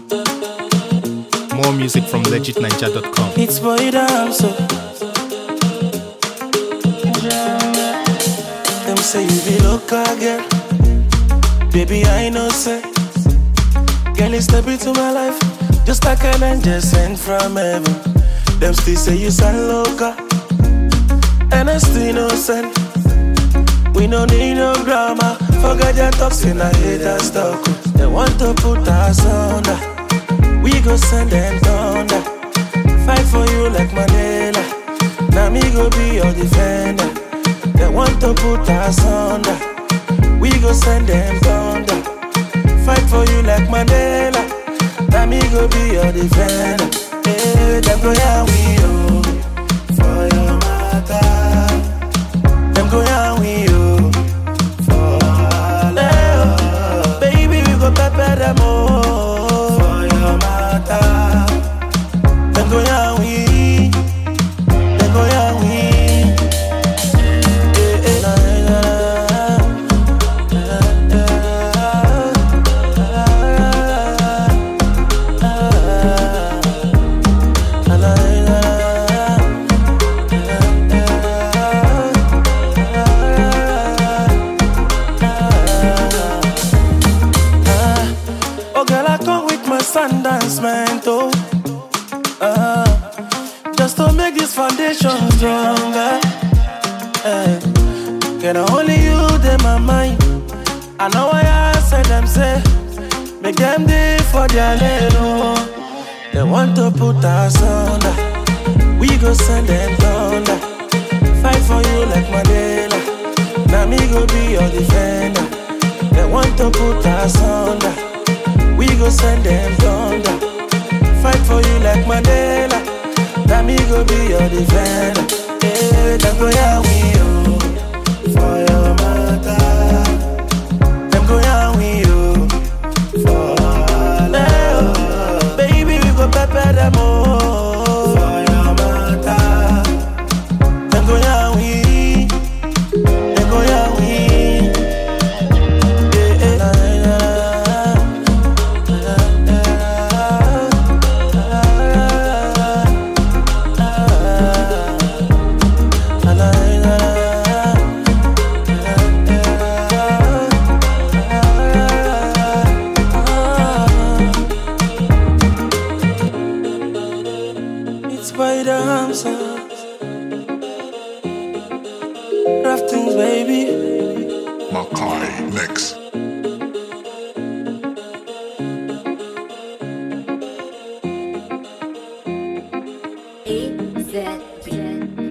More music from legitninja.com. It's boy down so. Them say you be local girl. Baby, I know say. Girl, you step into my life. Just like an angel sent from heaven. Them still say you sound local. And I still innocent. We no need no drama. Forget your talks in a hater stuck. They want to put us under. We go send them thunder. Fight for you like Mandela. Now me go be your defender. They want to put us under. We go send them thunder. Fight for you like Mandela. Now me go be your defender. Hey, them go yeah we oh for your matter. Them go yeah we oh for all. Baby we go pepper them oh for your matter. Them go yeah we, them go yeah we. Eh, eh, na, na, na, na, na, Oh girl, I come with my Sundance man, oh. Uh, just to make this foundation stronger. Eh, Can only you in my mind. I know why I said them say, make them day for their little. They want to put us under. We go send them thunder. Fight for you like Mandela. Now me go be your defender. They want to put us under. We go send them thunder. Fight for you like Mandela. Now me go be your defender. Yeah, them go yeah we oh for your matter. Them go yeah we oh for all. Baby we go pepper them oh for your matter. Them go yeah we, them go yeah we. Yeah, yeah, na, na, na, na, na, It's by the hamsters. Raftings, baby. Makai Mix. A Z